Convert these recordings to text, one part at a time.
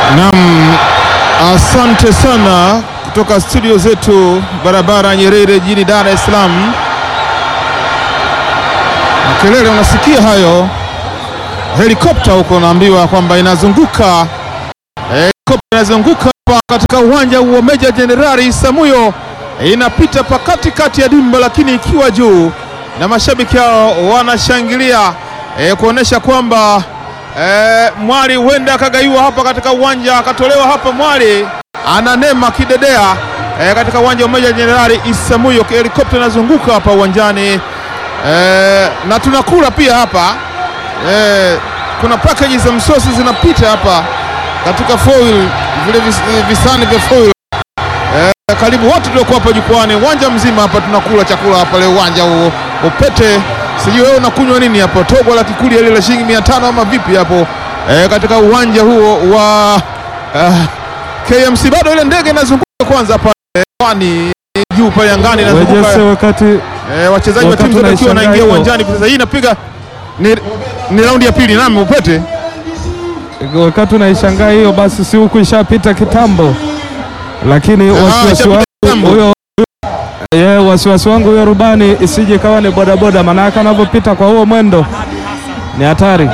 Naam, asante sana kutoka studio zetu barabara Nyerere jijini Dar es Salaam. Makelele unasikia hayo, helikopta huko naambiwa kwamba inazunguka, helikopta inazunguka hapa katika uwanja wa Meja Jenerali Samuyo, inapita pa katikati ya dimba, lakini ikiwa juu na mashabiki hao wanashangilia e, kuonesha kwamba e, Mwali huenda akagaiwa hapa katika uwanja akatolewa hapa. Mwali ananema kidedea e, katika uwanja wa Meja Jenerali Isamuyo, helikopta inazunguka hapa uwanjani e, na tunakula pia hapa e, kuna packages za msosi zinapita hapa katika foil, vile vis- visani vya foil e, karibu wote tuliokuwa hapa jukwani, uwanja mzima hapa tunakula chakula hapa leo uwanja huo upete. Sijui wewe unakunywa nini hapo, togo la kikuli ile la shilingi mia tano ama vipi hapo e, katika uwanja huo wa uh, KMC. Bado ile ndege inazunguka kwanza pale wani juu pale angani inazunguka Wejese wakati Eh, wachezaji wa Wakati timu zote wakiwa unaishangaa wanaingia hiyo. uwanjani sasa. Hii inapiga ni, ni raundi ya pili. Naam, upete wakati unaishangaa hiyo, basi si huku ishapita kitambo, lakini wasiwasi ishapita wangu kitambo. huyo ye, wasiwasi wangu huyo rubani isije kawa ni bodaboda, maanake anavyopita kwa huo mwendo ni hatari.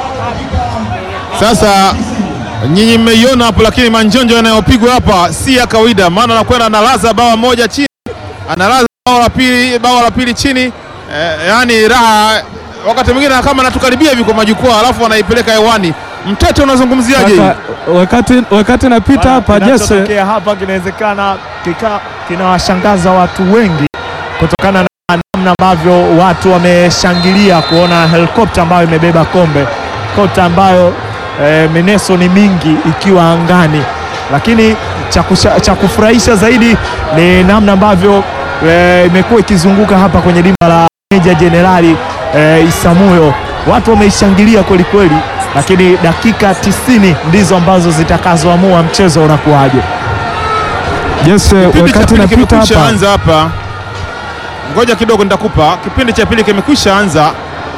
sasa. Nyinyi mmeiona hapo, lakini manjonjo yanayopigwa hapa si ya kawaida, maana anakwenda analaza bawa moja chini, analaza bawa la pili, bawa la pili chini eh, yani raha. Wakati mwingine kama anatukaribia hivi kwa majukwaa, alafu anaipeleka hewani. Mtete, unazungumziaje hii? Sasa, wakati, wakati napita hapa Jesse, kinachotokea hapa kinawezekana kika- kinawashangaza watu wengi kutokana na namna ambavyo watu wameshangilia kuona helikopta ambayo imebeba kombe, helikopta ambayo eh, mineso ni mingi ikiwa angani, lakini cha kusha- cha kufurahisha zaidi ni namna ambavyo eh, imekuwa ikizunguka hapa kwenye dimba la Meja Jenerali eh, Isamuyo. Watu wameishangilia kweli kweli, lakini dakika 90 ndizo ambazo zitakazoamua mchezo unakuwaje. Jesse, Kipindi cha wakati pili napita kimekwisha hapa anza hapa, ngoja kidogo nitakupa. Kipindi cha pili kimekwisha anza,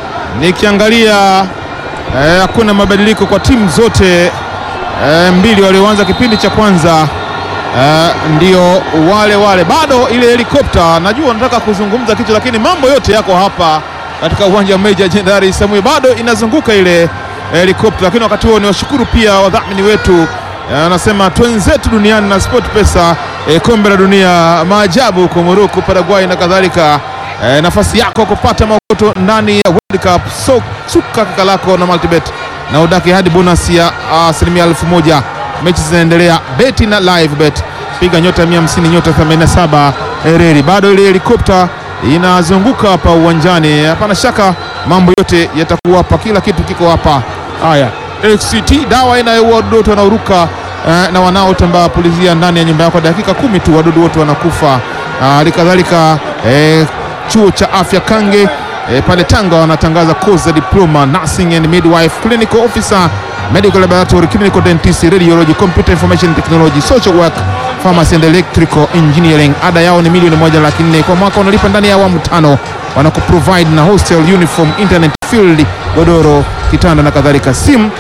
nikiangalia eh, hakuna mabadiliko kwa timu zote eh, mbili walioanza kipindi cha kwanza eh, ndio wale wale, bado ile helikopta. Najua nataka kuzungumza kitu, lakini mambo yote yako hapa katika uwanja wa Meja Jenerali Samuel, bado inazunguka ile helikopta, lakini wakati huo ni washukuru pia wadhamini wetu Eh, anasema twenzetu duniani na Sport Pesa, eh, kombe la dunia, maajabu huko Morocco, Paraguay na kadhalika. Eh, nafasi yako kupata maokoto ndani ya World Cup, so suka kaka lako na Multibet na udaki hadi bonus ya asilimia elfu moja. Mechi zinaendelea, beti na live bet, piga nyota 150 nyota 87 ereri. Bado ile helikopta inazunguka hapa uwanjani, hapana shaka mambo yote yatakuwa hapa, kila kitu kiko hapa. Haya, XCT dawa inayoua wadudu wote wanaoruka eh, na wanaotambaa pulizia ndani ya nyumba yako, dakika kumi tu wadudu wote wanakufa. Hali kadhalika eh, chuo cha afya Kange eh, pale Tanga wanatangaza course za diploma nursing and midwife, clinical officer, medical laboratory, clinical dentist, radiology, computer information technology, social work, pharmacy and electrical engineering. Ada yao ni milioni moja laki nne kwa mwaka, unalipa ndani ya awamu tano. Wanakuprovide na hostel, uniform, internet, field, godoro, kitanda na kadhalika. Simu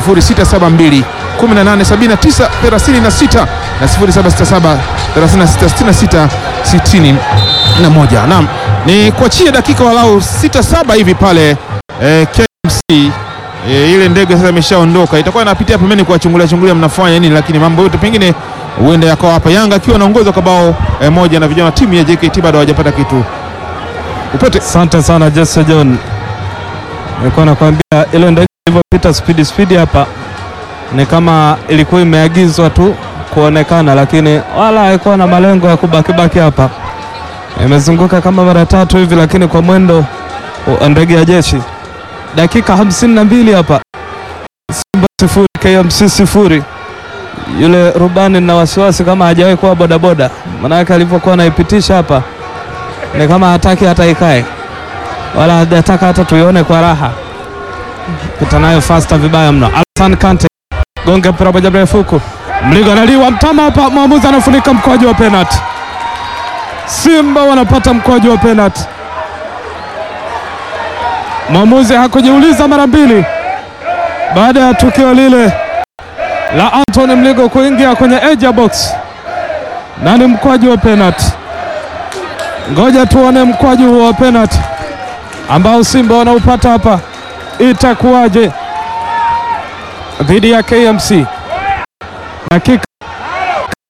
0672 1879 36 na 0767 3666 61. Naam, ni kuachie dakika walau 6 7 hivi pale eh, KMC E, ile ndege sasa imeshaondoka, itakuwa inapitia pembeni kuwachungulia chungulia mnafanya nini, lakini mambo yote pengine huenda yakawa hapa. Yanga akiwa anaongoza kwa bao e, moja na vijana wa timu ya JKT bado hawajapata kitu. Upete Asante sana Jesse John, nilikuwa nakwambia ile ndege ilivyopita spidi spidi hapa ni kama ilikuwa imeagizwa tu kuonekana, lakini wala haikuwa na malengo ya kubakibaki hapa. Imezunguka kama mara tatu hivi, lakini kwa mwendo wa ndege ya jeshi. Dakika hamsini na mbili hapa, Simba sifuri KMC sifuri. Yule rubani na wasiwasi kama hajawahi kuwa bodaboda, maanake alivyokuwa anaipitisha hapa ni kama hataki hata ikae wala hajataka hata tuione kwa raha. Pita nayo fasta vibaya mno. Alsan Kante gonga mpira moja mrefu huku, mligo analiwa mtama hapa, mwamuzi anafunika mkwaju wa penalti. Simba wanapata mkwaju wa penalti. Mwamuzi hakujiuliza mara mbili baada ya tukio lile la Anthony Mligo kuingia kwenye edge ya box na ni mkwaju wa penalty. Ngoja tuone mkwaju huo wa penalty ambao Simba wanaupata hapa, itakuwaje dhidi ya KMC? Dakika